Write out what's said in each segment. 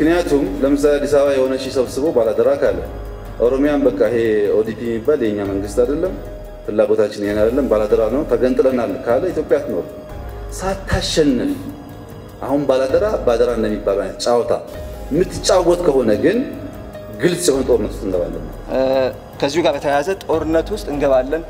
ምክንያቱም ለምሳሌ አዲስ አበባ የሆነ ሺህ ሰብስቦ ባላደራ ካለ ኦሮሚያን በቃ ይሄ ኦዲፒ የሚባል የእኛ መንግስት አይደለም፣ ፍላጎታችን ይሄን አይደለም፣ ባላደራ ነው፣ ተገንጥለናል ካለ ኢትዮጵያ አትኖር። ሳታሸንፍ አሁን ባላደራ ባደራ እንደሚባል አይነት ጨዋታ የምትጫወት ከሆነ ግን ግልጽ የሆነ ጦርነት ውስጥ እንገባለን። ከዚሁ ጋር በተያያዘ ጦርነት ውስጥ እንገባለን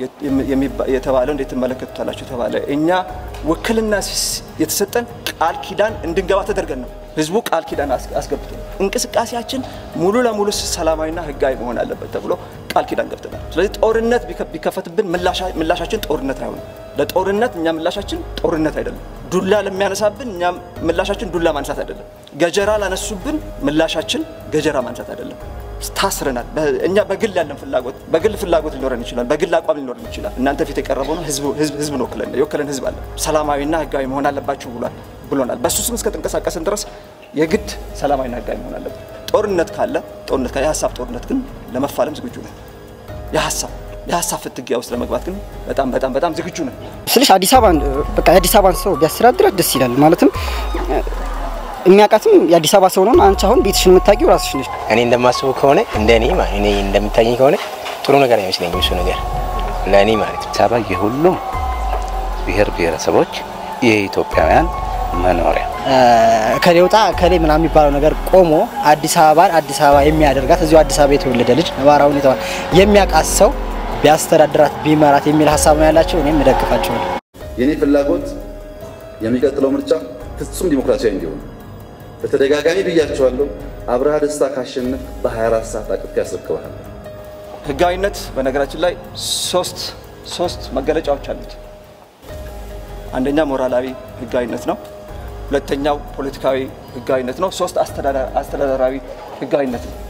የተባለው እንዴት ትመለከቱታላችሁ? ተባለ። እኛ ውክልና የተሰጠን ቃል ኪዳን እንድንገባ ተደርገን ነው። ህዝቡ ቃል ኪዳን አስገብቶ እንቅስቃሴያችን ሙሉ ለሙሉ ሰላማዊና ህጋዊ መሆን አለበት ተብሎ ቃል ኪዳን ገብተናል። ስለዚህ ጦርነት ቢከፈትብን ምላሻችን ጦርነት አይሆንም። ለጦርነት እኛ ምላሻችን ጦርነት አይደለም። ዱላ ለሚያነሳብን እኛ ምላሻችን ዱላ ማንሳት አይደለም። ገጀራ ላነሱብን ምላሻችን ገጀራ ማንሳት አይደለም። ታስረናል። እኛ በግል ያለን ፍላጎት በግል ፍላጎት ሊኖረን ይችላል። በግል አቋም ሊኖረን ይችላል። እናንተ ፊት የቀረበው ነው ህዝብ ነው ወክለን የወከለን ህዝብ አለ። ሰላማዊና ህጋዊ መሆን አለባችሁ ብሏል ብሎናል። በእሱ ስም እስከተንቀሳቀስን ድረስ የግድ ሰላማዊና ህጋዊ መሆን አለብን። ጦርነት ካለ ጦርነት ካለ የሀሳብ ጦርነት ግን ለመፋለም ዝግጁ ነን። የሀሳብ የሀሳብ ፍትጊያ ውስጥ ለመግባት ግን በጣም በጣም በጣም ዝግጁ ነን ስልሽ አዲስ አበባን በቃ የአዲስ አበባን ሰው ቢያስተዳድራት ደስ ይላል። ማለትም የሚያውቃትም የአዲስ አበባ ሰው ነው። አንቺ አሁን ቤትሽን የምታውቂው ራስሽ ነሽ። እኔ እንደማስበው ከሆነ እንደ እኔ እኔ እንደሚታየኝ ከሆነ ጥሩ ነገር አይመስለኝም እሱ ነገር ለእኔ ማለት ነው። አዲስ አበባ የሁሉም ብሔር ብሔረሰቦች የኢትዮጵያውያን መኖሪያ ከሌ ውጣ ከሌ ምናምን የሚባለው ነገር ቆሞ አዲስ አበባን አዲስ አበባ የሚያደርጋት እዚሁ አዲስ አበባ የተወለደ ልጅ ነባራዊ ሁኔታዋን የሚያውቃት ሰው ቢያስተዳድራት ቢመራት የሚል ሀሳብ ነው ያላቸው። እኔም እደግፋቸዋለሁ። የኔ ፍላጎት የሚቀጥለው ምርጫ ፍጹም ዲሞክራሲያዊ እንዲሆን በተደጋጋሚ ብያቸዋለሁ። አብርሃ ደስታ ካሸነፍ በ24 ሰዓት አቅፍ ያስረክበሃል። ህጋዊነት በነገራችን ላይ ሶስት ሶስት መገለጫዎች አሉት። አንደኛ ሞራላዊ ህጋዊነት ነው። ሁለተኛው ፖለቲካዊ ህጋዊነት ነው። ሶስት አስተዳደራዊ ህጋዊነት ነው።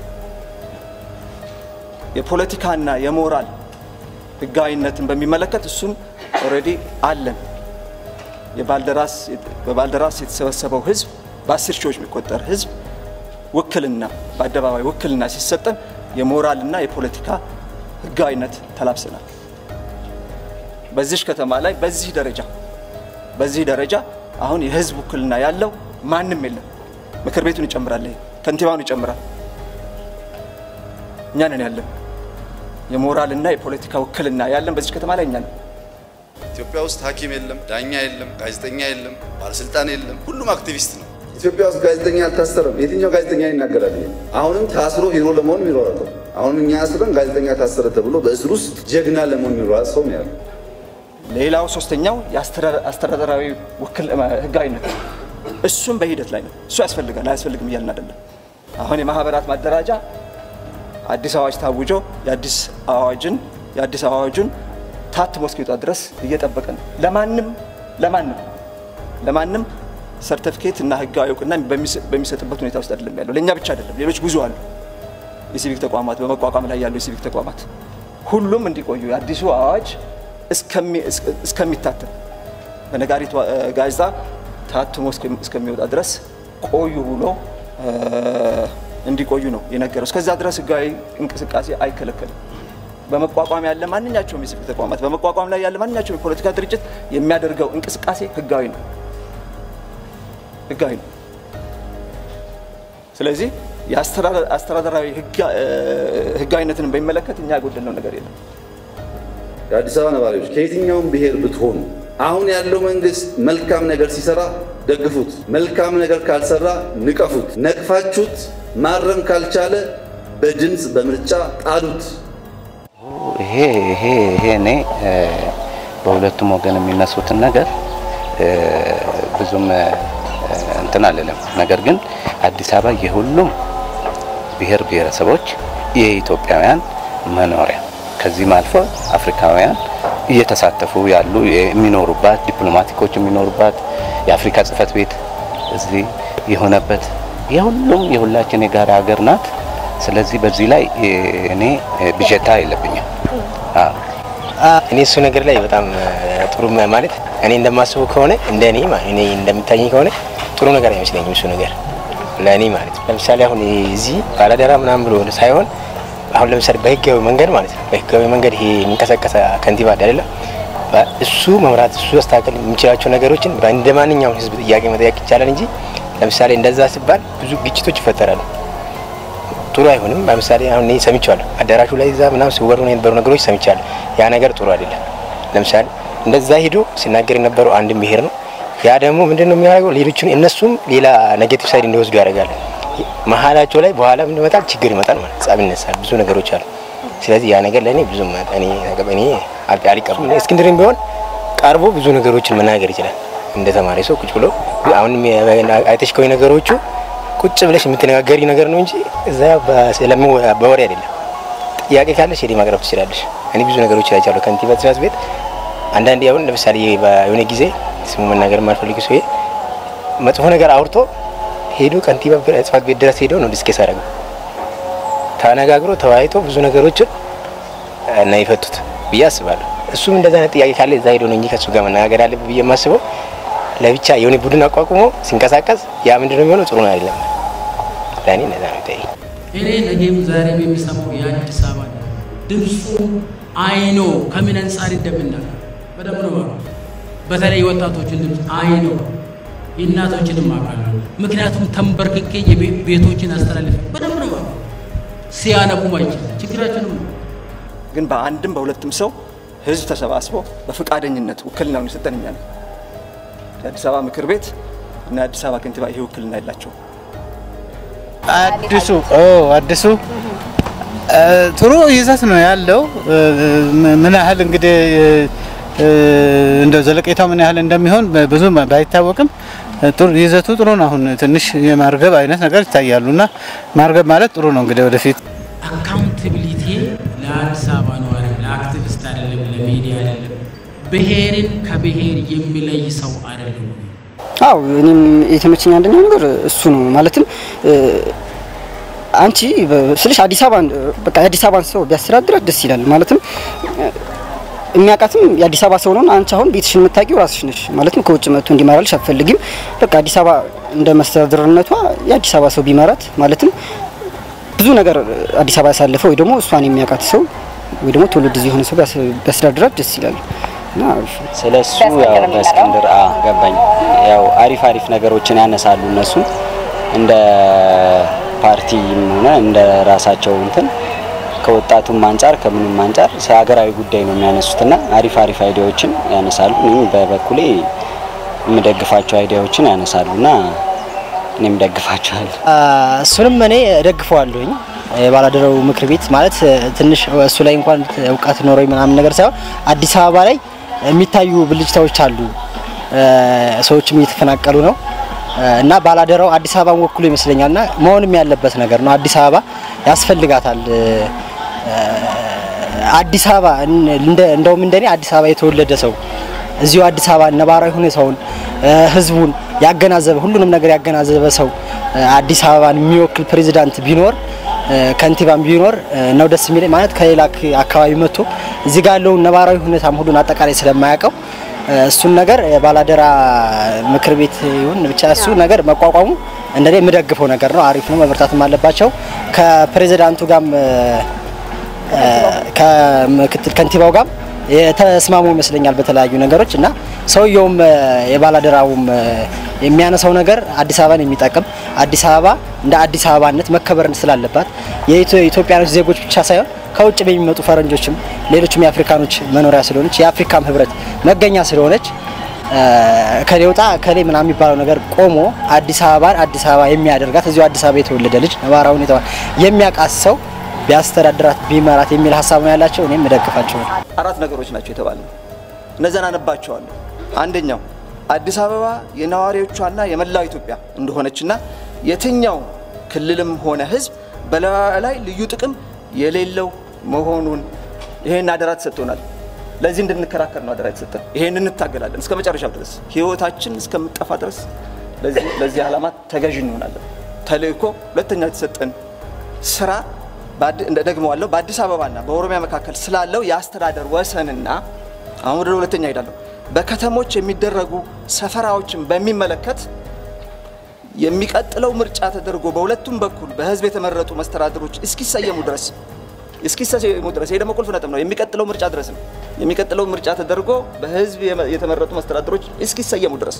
የፖለቲካና የሞራል ህጋዊነትን በሚመለከት እሱን ኦልሬዲ አለን። በባልደራስ የተሰበሰበው ህዝብ በአስር ሺዎች የሚቆጠር ህዝብ ውክልና በአደባባይ ውክልና ሲሰጠን የሞራልና የፖለቲካ ህጋዊነት ተላብሰናል። በዚሽ ከተማ ላይ በዚህ ደረጃ በዚህ ደረጃ አሁን የህዝብ ውክልና ያለው ማንም የለም። ምክር ቤቱን ይጨምራል፣ ከንቲባውን ይጨምራል። እኛ ነን ያለን የሞራልና የፖለቲካ ውክልና ያለን በዚች ከተማ ላይ እኛ ነን። ኢትዮጵያ ውስጥ ሐኪም የለም፣ ዳኛ የለም፣ ጋዜጠኛ የለም፣ ባለስልጣን የለም። ሁሉም አክቲቪስት ነው። ኢትዮጵያ ውስጥ ጋዜጠኛ አልታሰረም። የትኛው ጋዜጠኛ ይናገራል? ይሄ አሁንም ታስሮ ሂሮ ለመሆን የሚሯሯጠው አሁንም እኛ አስረን ጋዜጠኛ ታሰረ ተብሎ በእስር ውስጥ ጀግና ለመሆን የሚሯሯጥ ሰው ነው ያለው። ሌላው ሶስተኛው የአስተዳደራዊ ውክል ህጋዊነት ነው። እሱም በሂደት ላይ ነው። እሱ ያስፈልጋል አያስፈልግም እያልን አይደለም። አሁን የማህበራት ማደራጃ አዲስ አዋጅ ታውጆ የአዲስ አዋጅን የአዲስ አዋጁን ታትሞ እስኪወጣ ድረስ እየጠበቀ ነው። ለማንም ለማንም ለማንም ሰርተፊኬት እና ህጋዊ እውቅና በሚሰጥበት ሁኔታ ውስጥ አይደለም ያለው። ለእኛ ብቻ አይደለም፣ ሌሎች ብዙ አሉ። የሲቪክ ተቋማት በመቋቋም ላይ ያሉ የሲቪክ ተቋማት ሁሉም እንዲቆዩ የአዲሱ አዋጅ እስከሚታተም በነጋሪት ጋዜጣ ታትሞ እስከሚወጣ ድረስ ቆዩ ብሎ እንዲቆዩ ነው የነገረው። እስከዛ ድረስ ህጋዊ እንቅስቃሴ አይከለከልም። በመቋቋም ያለ ማንኛቸውም የሲቪክ ተቋማት በመቋቋም ላይ ያለ ማንኛቸውም የፖለቲካ ድርጅት የሚያደርገው እንቅስቃሴ ህጋዊ ነው ህጋዊ ነው። ስለዚህ የአስተዳደራዊ ህጋዊነትን በሚመለከት እኛ ያጎደልነው ነገር የለም። የአዲስ አበባ ነዋሪዎች ከየትኛውም ብሔር ብትሆኑ አሁን ያለው መንግስት መልካም ነገር ሲሰራ ደግፉት፣ መልካም ነገር ካልሰራ ንቀፉት። ነቅፋችሁት ማረም ካልቻለ በድምፅ በምርጫ ጣሉት። ይሄ ይሄ ይሄ እኔ በሁለቱም ወገን የሚነሱትን ነገር ብዙም እንትን አልልም። ነገር ግን አዲስ አበባ የሁሉም ብሔር ብሔረሰቦች የኢትዮጵያውያን መኖሪያ ከዚህም አልፎ አፍሪካውያን እየተሳተፉ ያሉ የሚኖሩባት ዲፕሎማቲኮች የሚኖሩባት የአፍሪካ ጽህፈት ቤት እዚህ የሆነበት የሁሉም የሁላችን የጋራ ሀገር ናት። ስለዚህ በዚህ ላይ እኔ ብዥታ የለብኝም። እኔ እሱ ነገር ላይ በጣም ጥሩ ማለት እኔ እንደማስበው ከሆነ እንደ እኔ እኔ እንደሚታየኝ ከሆነ ጥሩ ነገር አይመስለኝም እሱ ነገር ለእኔ ማለት ነው። ለምሳሌ አሁን እዚህ ባላደራ ምናምን ብሎ ሳይሆን አሁን ለምሳሌ በህጋዊ መንገድ ማለት ነው በህጋዊ መንገድ ይሄ የሚንቀሳቀስ ከንቲባ አይደለም እሱ መምራት እሱ ያስተካከል የሚችላቸው ነገሮችን እንደ ማንኛውም ህዝብ ጥያቄ መጠየቅ ይቻላል እንጂ ለምሳሌ እንደዛ ሲባል ብዙ ግጭቶች ይፈጠራሉ። ጥሩ አይሆንም። ለምሳሌ አሁን እኔ ሰምቻለሁ፣ አዳራሹ ላይ እዛ ምናምን ሲወሩ የነበሩ ነገሮች ሰምቻለሁ። ያ ነገር ጥሩ አይደለም። ለምሳሌ እንደዛ ሄዶ ሲናገር የነበረው አንድም ብሄር ነው። ያ ደግሞ ምንድን ነው የሚያደርገው? ሌሎችን እነሱም ሌላ ኔጌቲቭ ሳይድ እንዲወስዱ ያደርጋል። መሀላቸው ላይ በኋላ ምን ይመጣል? ችግር ይመጣል ማለት ጸብ ይነሳል። ብዙ ነገሮች አሉ። ስለዚህ ያ ነገር ለእኔ ብዙም እኔ እኔ አልቀበልም። እስክንድርም ቢሆን ቀርቦ ብዙ ነገሮችን መናገር ይችላል። እንደ ተማሪ ሰው ቁጭ ብሎ አሁን አይተሽ ከሆነ ነገሮቹ ቁጭ ብለሽ የምትነጋገሪ ነገር ነው እንጂ እዛ በወሬ አይደለም። ጥያቄ ካለሽ ሄዲ ማቅረብ ትችላለሽ። እኔ ብዙ ነገሮች አይቻለሁ ከንቲባ ጽሕፈት ቤት አንዳንዴ አሁን ለምሳሌ የሆነ ጊዜ ስሙ መናገር የማልፈልግ ሰው መጥፎ ነገር አውርቶ ሄዶ ከንቲባ ጽሕፈት ቤት ድረስ ሄዶ ነው ዲስኬስ አደረገው። ተነጋግሮ ተወያይቶ ብዙ ነገሮችን እና የፈቱት ብዬ አስባለሁ። እሱም እንደዛ አይነት ጥያቄ ካለ እዛ ሄዶ ነው እንጂ ከእሱ ጋር መነጋገር ያለብህ ብዬ የማስበው ለብቻ የሆነ ቡድን አቋቁሞ ሲንቀሳቀስ ያ ምንድን ነው የሚሆነው? ጥሩ ነው አይደለም። ለእኔ እንደዛ ነው ይታይ እኔ ነገም ዛሬም የሚሰማው የአዲስ አበባ ድምፁ አይኖ ከምን አንጻር እንደምናገር በደንብ ነው የማውቀው። በተለይ የወጣቶችን ድምፅ አይኖ የእናቶችንም አውቃለሁ። ምክንያቱም ተንበርክኬ የቤቶችን አስተላልፈ በደንብ ነው የማውቀው። ሲያነቡ ማይችል ችግራችንም ነው። ግን በአንድም በሁለትም ሰው ህዝብ ተሰባስቦ በፈቃደኝነት ውክልናውን የሰጠን እኛ ነው። የአዲስ አበባ ምክር ቤት እና የአዲስ አበባ ከንቲባ ይሄ ውክልና የላቸውም። አዲሱ ኦ አዲሱ ጥሩ ይዘት ነው ያለው። ምን ያህል እንግዲህ እንደው ዘለቄታው ምን ያህል እንደሚሆን ብዙ ባይታወቅም ጥሩ ይዘቱ ጥሩ ነው። አሁን ትንሽ የማርገብ አይነት ነገር ይታያሉ እና ማርገብ ማለት ጥሩ ነው እንግዲህ ወደፊት አካውንታቢሊቲ ለአዲስ አበባ ነዋሪ ለአክቲቪስት አይደለም፣ ለሚዲያ አይደለም፣ ብሔርን ከብሔር የሚለይ ሰው አይደለም። አው እኔም የተመቸኝ አንደኛው ነገር እሱ ነው። ማለትም አንቺ ስልሽ አዲስ አበባ በቃ የአዲስ አበባን ሰው ቢያስተዳድራት ደስ ይላል። ማለትም የሚያውቃትም የአዲስ አበባ ሰው ነው። አንቺ አሁን ቤትሽን የምታውቂው ራስሽ ነሽ። ማለትም ከውጭ መጥቶ እንዲመራልሽ አትፈልጊም። በቃ አዲስ አበባ እንደ መስተዳድርነቷ የአዲስ አበባ ሰው ቢመራት ማለትም ብዙ ነገር አዲስ አበባ ያሳለፈ ወይ ደግሞ እሷን የሚያውቃት ሰው ወይ ደግሞ ትውልድ እዚህ የሆነ ሰው ቢያስተዳድራት ደስ ይላል። እና ስለ እሱ ያው በእስክንድር አ ገባኝ። ያው አሪፍ አሪፍ ነገሮችን ያነሳሉ እነሱ እንደ ፓርቲም ሆነ እንደ ራሳቸው እንትን ከወጣቱም አንጻር ከምንም አንጻር ሀገራዊ ጉዳይ ነው የሚያነሱትና አሪፍ አሪፍ አይዲያዎችን ያነሳሉ። እኔም በበኩሌ የምደግፋቸው አይዲያዎችን ያነሳሉና እኔም ደግፋቸዋለሁ። እሱንም እኔ እደግፈዋለሁኝ። የባላደራው ምክር ቤት ማለት ትንሽ እሱ ላይ እንኳን እውቀት ኖረኝ ምናምን ነገር ሳይሆን አዲስ አበባ ላይ የሚታዩ ብልጭታዎች አሉ። ሰዎችም እየተፈናቀሉ ነው እና ባላደራው አዲስ አበባን ወክሎ ይመስለኛል እና መሆንም ያለበት ነገር ነው። አዲስ አበባ ያስፈልጋታል። አዲስ አበባ እንደውም እንደኔ አዲስ አበባ የተወለደ ሰው እዚሁ አዲስ አበባ ነባራዊ ሁኔታውን ህዝቡን ያገናዘበ ሁሉንም ነገር ያገናዘበ ሰው አዲስ አበባን የሚወክል ፕሬዚዳንት ቢኖር ከንቲባም ቢኖር ነው ደስ የሚለኝ። ማለት ከሌላ አካባቢ መጥቶ እዚህ ጋር ያለውን ነባራዊ ሁኔታም ሁሉን አጠቃላይ ስለማያውቀው እሱን ነገር ባላደራ ምክር ቤት ይሁን ብቻ እሱ ነገር መቋቋሙ እንደኔ የምደግፈው ነገር ነው። አሪፍ ነው። መበርታትም አለባቸው። ከፕሬዚዳንቱ ጋርም ከምክትል ከንቲባው ጋር የተስማሙ ይመስለኛል በተለያዩ ነገሮች እና ሰውየውም የባላደራውም የሚያነሳው ነገር አዲስ አበባን የሚጠቅም አዲስ አበባ እንደ አዲስ አበባነት መከበር ስላለባት የኢትዮጵያኖች ዜጎች ብቻ ሳይሆን ከውጭ በሚመጡ ፈረንጆችም ሌሎችም የአፍሪካኖች መኖሪያ ስለሆነች የአፍሪካም ህብረት መገኛ ስለሆነች ከሌ ውጣ ከሌ ምናምን የሚባለው ነገር ቆሞ አዲስ አበባን አዲስ አበባ የሚያደርጋት እዚሁ አዲስ አበባ የተወለደ ልጅ ነባራዊ ሁኔታ የሚያውቃት ሰው ቢያስተዳድራት ቢመራት የሚል ሀሳብ ነው ያላቸው። እኔም እደግፋቸው። አራት ነገሮች ናቸው የተባሉ እነዚያን አነባቸዋለሁ። አንደኛው አዲስ አበባ የነዋሪዎቿና የመላው ኢትዮጵያ እንደሆነችና የትኛው ክልልም ሆነ ህዝብ በላይ ልዩ ጥቅም የሌለው መሆኑን ይሄን አደራ ተሰጥቶናል። ለዚህ እንድንከራከር ነው አደራ የተሰጠን። ይሄን እንታገላለን እስከ መጨረሻው ድረስ ህይወታችን እስከምጠፋ ድረስ ለዚህ ዓላማ ተገዥ እንሆናለን። ተልእኮ ሁለተኛ የተሰጠን ስራ ደግመዋለሁ። በአዲስ አበባና በኦሮሚያ መካከል ስላለው የአስተዳደር ወሰንና አሁን ወደ ሁለተኛ ሄዳለሁ። በከተሞች የሚደረጉ ሰፈራዎችን በሚመለከት የሚቀጥለው ምርጫ ተደርጎ በሁለቱም በኩል በህዝብ የተመረጡ መስተዳድሮች እስኪሰየሙ ድረስ እስኪሰየሙ ድረስ ይሄ ደግሞ ቁልፍ ነጥብ ነው። የሚቀጥለው ምርጫ ድረስ ነው። የሚቀጥለው ምርጫ ተደርጎ በህዝብ የተመረጡ መስተዳድሮች እስኪሰየሙ ድረስ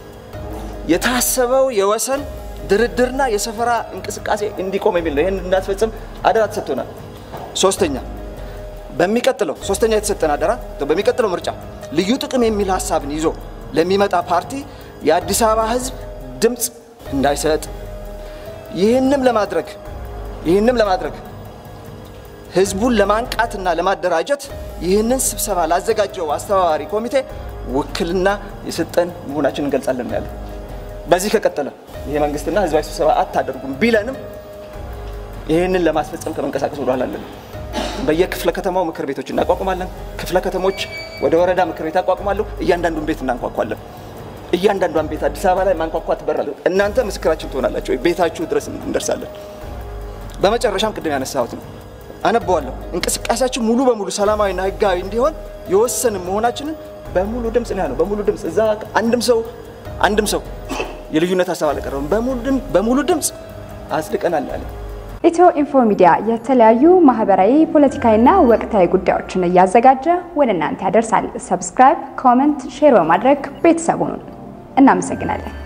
የታሰበው የወሰን ድርድርና የሰፈራ እንቅስቃሴ እንዲቆም የሚል ነው። ይህን እንዳትፈጽም አደራ ተሰጥቶናል። ሶስተኛ በሚቀጥለው ሶስተኛ የተሰጠን አደራ በሚቀጥለው ምርጫ ልዩ ጥቅም የሚል ሀሳብን ይዞ ለሚመጣ ፓርቲ የአዲስ አበባ ህዝብ ድምፅ እንዳይሰጥ ይህንም ለማድረግ ይህንም ለማድረግ ህዝቡን ለማንቃትና ለማደራጀት ይህንን ስብሰባ ላዘጋጀው አስተባባሪ ኮሚቴ ውክልና የሰጠን መሆናችን እንገልጻለን ያለ በዚህ ከቀጠለ ይሄ መንግስትና ህዝባዊ ስብሰባ አታደርጉም ቢለንም ይህንን ለማስፈጸም ከመንቀሳቀስ ወደኋላ አለን። በየክፍለ ከተማው ምክር ቤቶች እናቋቁማለን። ክፍለ ከተሞች ወደ ወረዳ ምክር ቤት ያቋቁማሉ። እያንዳንዱን ቤት እናንኳኳለን። እያንዳንዷን ቤት አዲስ አበባ ላይ ማንኳኳት ትበራለሁ። እናንተ ምስክራችን ትሆናላችሁ። ቤታችሁ ድረስ እንደርሳለን። በመጨረሻም ቅድም ያነሳሁት ነው አነበዋለሁ። እንቅስቃሴያችን ሙሉ በሙሉ ሰላማዊና ህጋዊ እንዲሆን የወሰንን መሆናችንን በሙሉ ድምፅ ነው ያለው። በሙሉ ድምፅ እዛ አንድም ሰው አንድም ሰው የልዩነት ሀሳብ አልቀረበም። በሙሉ ድምፅ አጽድቀናል አለ። ኢትዮ ኢንፎ ሚዲያ የተለያዩ ማህበራዊ፣ ፖለቲካዊና ወቅታዊ ጉዳዮችን እያዘጋጀ ወደ እናንተ ያደርሳል። ሰብስክራይብ፣ ኮመንት፣ ሼር በማድረግ ቤተሰቡን እናመሰግናለን።